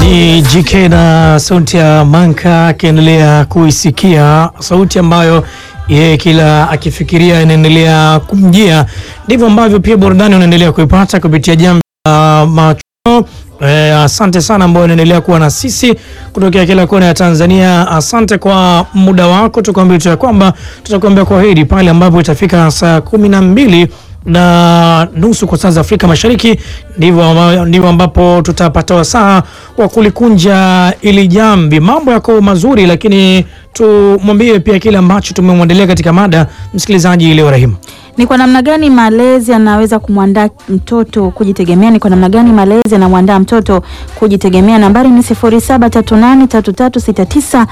Ni JK na sauti ya Manka akiendelea kuisikia sauti ambayo yeye kila akifikiria inaendelea kumjia. Ndivyo ambavyo pia burudani unaendelea kuipata kupitia jambo la macho. Eh, asante sana ambao unaendelea kuwa na sisi kutokea kila kona ya Tanzania. Asante kwa muda wako, tukwambia tu ya kwamba tutakuambia kwa heri pale ambapo itafika saa kumi na mbili na nusu kwa saa za Afrika Mashariki, ndivyo amba- ndivyo ambapo tutapata wasaa wa kulikunja ili jambi. Mambo yako mazuri, lakini tumwambie pia kile ambacho tumemwandalia katika mada msikilizaji leo. Rahimu, Ni kwa namna gani malezi yanaweza kumwandaa mtoto kujitegemea? Ni kwa namna gani malezi yanamwandaa mtoto kujitegemea? Nambari ni 0738336925,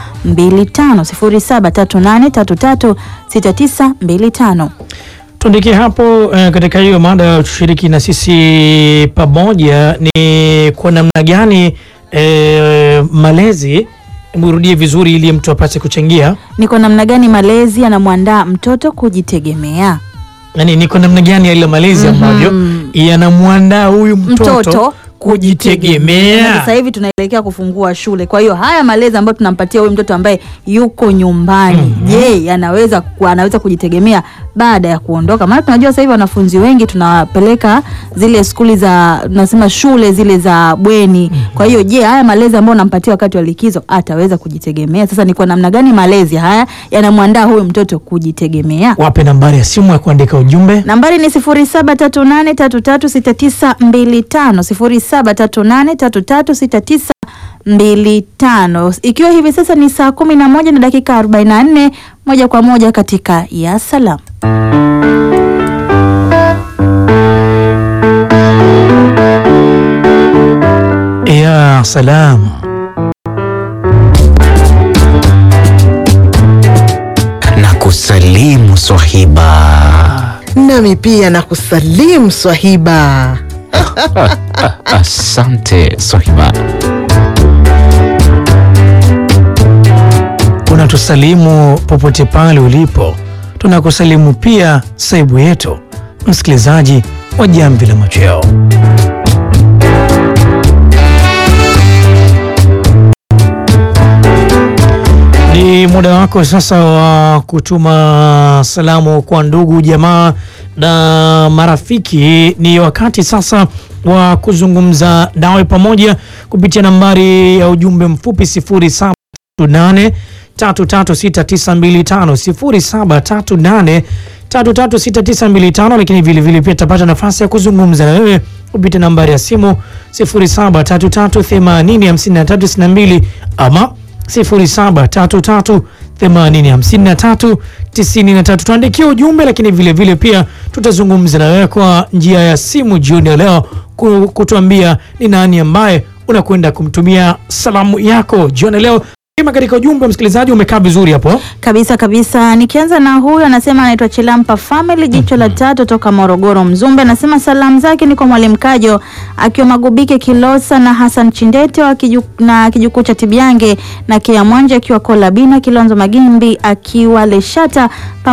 0738336925. tuandikie hapo eh, katika hiyo mada tushiriki na sisi pamoja, ni kwa namna gani eh, malezi, murudie vizuri ili mtu apate kuchangia Ni kwa namna gani malezi yanamwandaa mtoto kujitegemea? yani ni kwa namna gani yale malezi ambavyo yanamwandaa huyu mtoto, Mtoto kujitegemea. Sasa hivi tunaelekea kufungua shule, kwa hiyo haya malezi ambayo tunampatia huyu mtoto ambaye yuko nyumbani, je, yanaweza ku- anaweza kujitegemea baada ya kuondoka? Maana tunajua sasa hivi wanafunzi wengi tunawapeleka zile skuli za tunasema shule zile za bweni. Kwa hiyo je, haya malezi ambayo unampatia wakati wa likizo ataweza kujitegemea? Sasa ni kwa namna gani malezi haya yanamwandaa huyu mtoto kujitegemea? Wape nambari ya simu ya kuandika ujumbe. Nambari ni 0738336925 0738336925. Ikiwa hivi sasa ni saa 11 na dakika 44, moja kwa moja katika ya salam. Ya salam. na kusalimu swahiba. Nami pia na kusalimu swahiba. Asante swahiba. Unatusalimu popote pale ulipo, tunakusalimu pia saibu yetu, msikilizaji wa Jamvi la Machweo. Ni muda wako sasa wa kutuma salamu kwa ndugu jamaa na marafiki. Ni wakati sasa wa kuzungumza nawe pamoja kupitia nambari ya ujumbe mfupi 0738 336925 0738 336925, lakini vile vile pia tutapata nafasi ya kuzungumza na wewe kupitia nambari ya simu 0733805362 ama 0733805393. Tuandikie ujumbe, lakini vile vile pia tutazungumza na wewe kwa njia ya simu jioni ya leo ku- kutuambia ni nani ambaye unakwenda kumtumia salamu yako jioni ya leo. Kama katika ujumbe msikilizaji, umekaa vizuri hapo. Kabisa kabisa. Nikianza na huyu anasema anaitwa Chilampa Family jicho la tatu toka Morogoro Mzumbe. Anasema salamu zake ni kwa Mwalimu Kajo akiwa Magubike Kilosa na Hassan Chindete wa kiju, na kijukuu cha Tibyange na Kia Mwanje akiwa Kolabina Kilonzo Magimbi akiwa Leshata